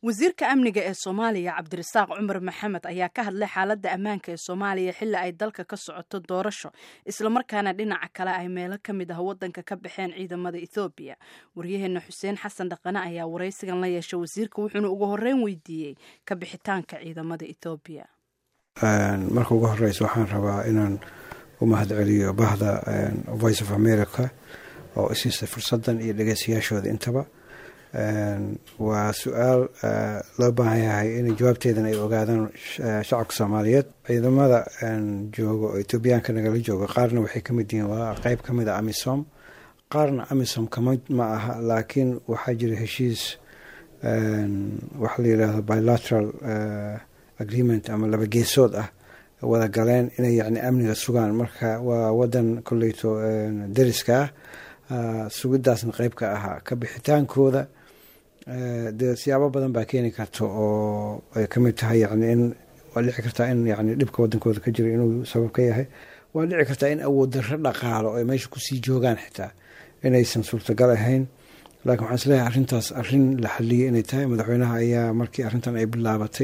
wasiirka amniga ee soomaaliya cabdirasaaq cumar maxamed ayaa ka hadlay xaaladda ammaanka ee soomaaliya xilli ay dalka ka socoto doorasho islamarkaana dhinaca kale ay meelo ka mid ah waddanka ka baxeen ciidamada ethoobiya waryaheena xuseen xasan dhaqane ayaa waraysigan la yeeshay wasiirka wuxuuna ugu horreyn weydiiyey ka bixitaanka ciidamada ethoobiya marka ugu horeysa waxaan rabaa inaan u mahadceliyo bahda voice of america oo isiisa fursadan iyo dhegeystayaashooda intaba waa su-aal loo baahan yahay in jawaabteedan ay ogaadaan shacabka soomaaliyeed ciidamada joogo oo etoobiyaanka nagala joogo qaarna waxay kamid yihiin waa qeyb ka mid a amisom qaarna amisom kama ma aha laakiin waxaa jira heshiis waxa la yidhaahdo bilateral agreement ama laba geesood ah wada galeen inay yani amniga sugaan marka waa wadan koleyto dariska ah sugidaasna qeyb ka ahaa ka bixitaankooda dee siyaabo badan baa keeni karta oo ay kamid tahay yani in waa dhici kartaa in yani dhibka wadankooda ka jira inuu sabab ka yahay waa dhici kartaa in awood darro dhaqaalo ay meesha kusii joogaan xitaa inaysan suurtagal ahayn laakiin waxaan isleeyahay arrintaas arrin la xaliyay inay tahay madaxweynaha ayaa markii arrintan ay bilaabatay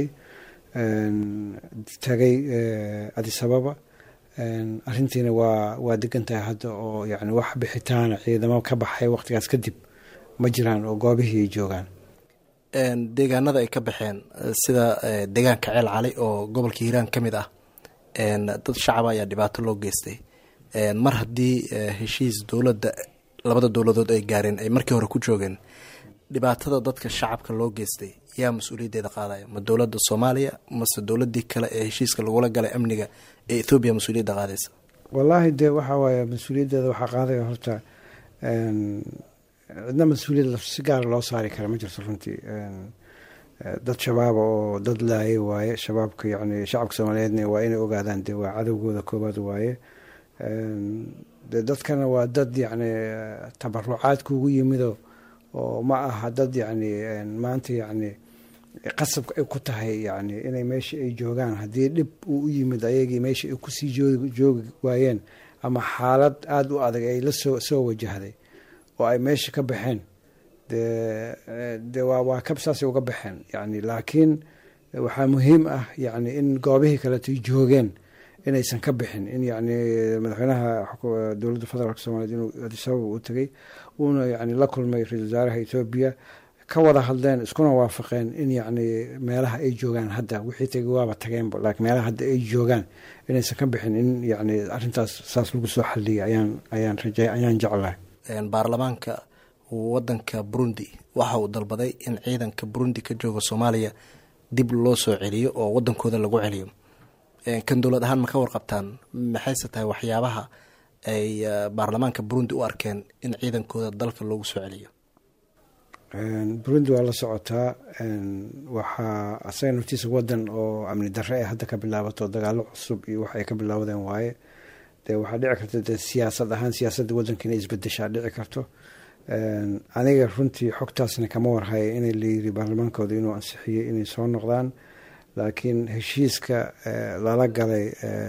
tagay adisababa arrintiina waa waa degan tahay hadda oo yani wax bixitaana ciidamo ka baxay waqtigaas kadib ma jiraan oo goobihii ay joogaan deegaanada ay ka baxeen sida deegaanka ceel cali oo gobolka hiiraan ka mid ah dad shacaba ayaa dhibaato loo geystay mar haddii heshiis dowladda labada dowladood ay gaareen ay markii hore ku joogeen dhibaatada dadka shacabka loo geystay yaa mas-uuliyaddeeda qaadaya ma dowladda soomaaliya mase dowladii kale ee heshiiska lagula galay amniga ee ethoobiya mas-uuliyadda qaadaysa wallaahi dee waxaa waaye mas-uuliyaddeeda waxaa qaadaya horta cidna mas-uuliyad si gaara loo saari kara ma jirto runtii dad shabaaba oo dad laayay waaye shabaabka yani shacabka soomaaliyeedna waa inay ogaadaan dee waa cadowgooda koobaad waaye de dadkana waa dad yani tabarucaad kugu yimido oo ma aha dad yani maanta yani qasabka ay ku tahay yani inay meesha ay joogaan haddii dhib uu u yimid ayagii meesha ay kusii joogi waayeen ama xaalad aada u adag ay la soo soo wajahday oo ay meesha ka baxeen de de waa waa kabsaasay uga baxeen yani laakiin waxaa muhiim ah yani in goobihii kaleetay joogeen inaysan ka bixin in yani madaxweynaha dowladda federaalk soomaliyeed inuu adisababa u tegay uuna yani la kulmay ra-isul wasaaraha etoobiya ka wada hadleen iskuna waafaqeen in yani meelaha ay joogaan hadda wixii tegay waaba tageenba laakiin meelaha hadda ay joogaan inaysan ka bixin in yani arrintaas saas lagu soo xaliyay ayaan ayaan rajay ayaan jeclahay baarlamaanka wadanka burundi waxa uu dalbaday in ciidanka burundi ka jooga soomaaliya dib loo soo celiyo oo wadankooda lagu celiyo kan dowlad ahaan ma ka warqabtaan maxayse tahay waxyaabaha ay baarlamaanka burundi u arkeen in ciidankooda dalka loogu soo celiyo burundi waa la socotaa waxaa asaga naftiisa wadan oo amni darre ay hadda ka bilaabato dagaalo cusub iyo wax ay ka bilaawdeen waaye dee waxaa dhici karta dee siyaasad ahaan siyaasadda wadanka inay isbedeshaa dhici karto aniga runtii xogtaasna kama warhaya inay layiri baarlamaankooda inuu ansixiyey inay soo noqdaan laakiin heshiiska lala galay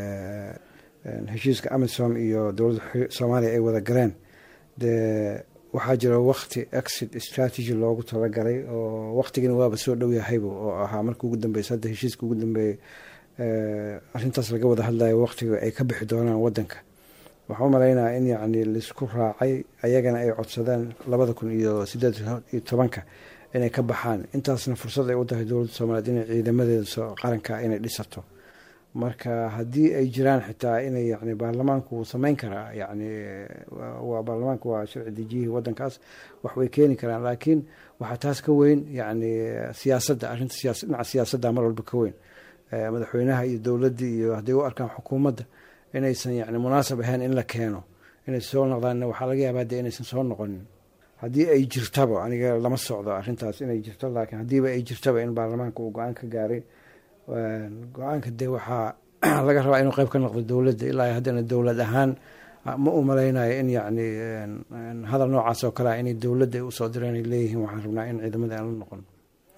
heshiiska amisom iyo dowladda soomaaliya ay wada galeen dee waxaa jira wakti exit strategy loogu talagalay oo waktigina waaba soo dhow yahayba oo ahaa marka ugu dambeysa hadda heshiiska ugu dambeeyey arrintaas laga wada hadlayo waktiga ay ka bixi doonaan wadanka waxaa u malaynaya in yani laisku raacay ayagana ay codsadeen labada kun iyo sideed iyo tobanka inay ka baxaan intaasna fursad ay u tahay dowladda soomaaliyeed inay ciidamadeeda qaranka inay dhisato marka haddii ay jiraan xitaa inay yani baarlamaanku wuu sameyn karaa yani waa baarlamaanku waa sharci dejiyihii wadankaas wax way keeni karaan laakiin waxaa taas ka weyn yani siyaasadda arrinta dhinaca siyaasadda mar walba ka weyn madaxweynaha iyo dowladda iyo hadday u arkaan xukuumadda inaysan yani munaasab ahayn in la keeno inay soo noqdaan waxaa laga yaabaa de inaysan soo noqonin haddii ay jirtaba aniga lama socdo arrintaas inay jirto laakiin haddiiba ay jirtaba in baarlamaanka uu go-aan ka gaaray go-aanka dee waxaa laga rabaa inuu qeyb ka noqdo dowladda ilaa haddana dowlad ahaan ma u malaynayo in yani hadal noocaas oo kalea inay dowladda usoo direen ay leeyihiin waxaan rabnaa in ciidamada aan la noqon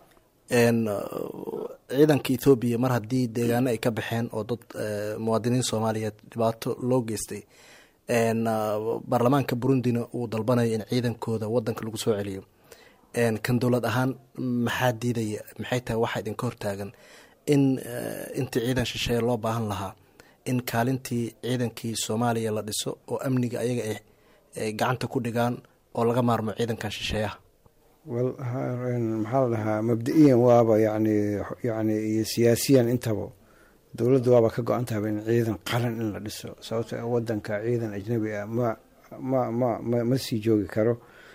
ciidanka ethoobiya mar haddii deegaano ay ka baxeen oo dad muwaadiniin soomaaliyeed dhibaato loo geystay baarlamaanka burundina uu dalbanayo in ciidankooda wadanka lagu soo celiyo kan dowlad ahaan maxaa diidaya maxay tahay waxaa idinka hortaagan in intii ciidan shisheeye loo baahan lahaa in kaalintii ciidankii soomaaliya la dhiso oo amniga ayaga ay gacanta ku dhigaan oo laga maarmo ciidankan shisheeyaha wel maxaa la dhahaa mabda-iyan waaba yani yani iyo siyaasiyan intaba dowladda waaba ka go-an tahaba in ciidan qaran in la dhiso sababto wadanka ciidan ajnabi ah ma ma ma ma ma sii joogi karo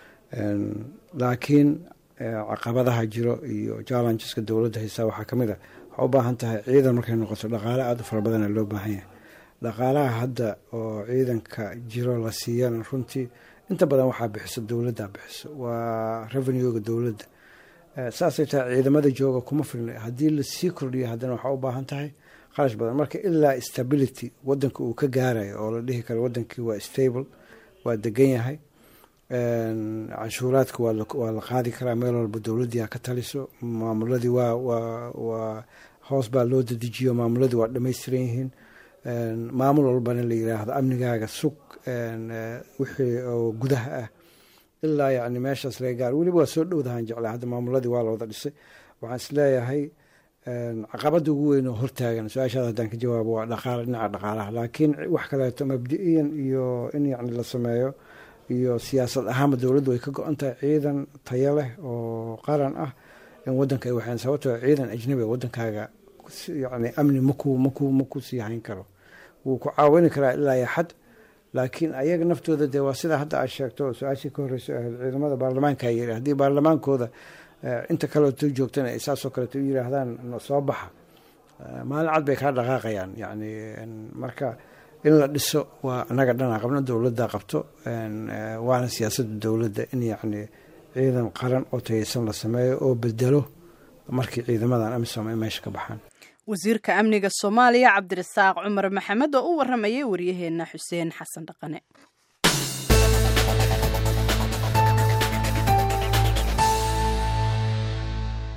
laakiin caqabadaha jiro iyo challengeska dowladda haysaa waxaa kamid a waxaa u baahan tahay ciidan markay noqoto dhaqaale aada u fara badana loo baahan yahay dhaqaalaha hadda oo ciidanka jiro la siiyana runtii inta badan waxaa bixiso dowladda bixiso waa revenuega dowladda saasay tahay ciidamada jooga kuma filna haddii lasii kordhiyo haddana waxaa u baahan tahay qarash badan marka ilaa stability wadanka uu ka gaarayo oo la dhihi karo wadankii waa stable waa degan yahay canshuuraadka waa la qaadi karaa meel walba dowladdiia ka taliso maamuladii waa waa waa hoos baa loo dadejiyo maamuladii waa dhamaystiran yihiin maamul walbana la yiraahdo amnigaaga sug wixii oo gudaha ah ilaa yani meeshaas laga gaaro weliba waa soo dhowdahaan jeclaa hadda maamuladii waa la wada dhisay waxaan isleeyahay caqabada ugu weyn oo hortaagan su-aashaada haddaan ka jawaabo waa dhaqaala dhinaca dhaqaalaha laakiin wax kaleeto mabdi-iyan iyo in yani la sameeyo iyo siyaasad ahaanba dowladdu way ka go-an tahay ciidan tayo leh oo qaran ah in wadanka ay waxaan sababtoo ciidan ajnabi wadankaaga yani amni maku maku maku sii hayn karo wuu ku caawini karaa ilaa iyo xad laakiin ayaga naftooda dee waa sidaa hadda aad sheegto su-aashii ka horreyso ahayd ciidamada baarlamaanka yiri haddii baarlamaankooda inta kaleeto joogtana ay saasoo kaleeto u yiraahdaan soo baxa maalin cad bay kaa dhaqaaqayaan yani marka in la dhiso waa anaga dhanaa qabno dowladda qabto waana siyaasadda dowladda in yacni ciidan qaran oo tayeysan la sameeyo oo bedelo markii ciidamadan amisom ay meesha ka baxaan wasiirka amniga soomaaliya cabdirasaaq cumar maxamed oo u waramayay waryaheena xuseen xasan dhaqane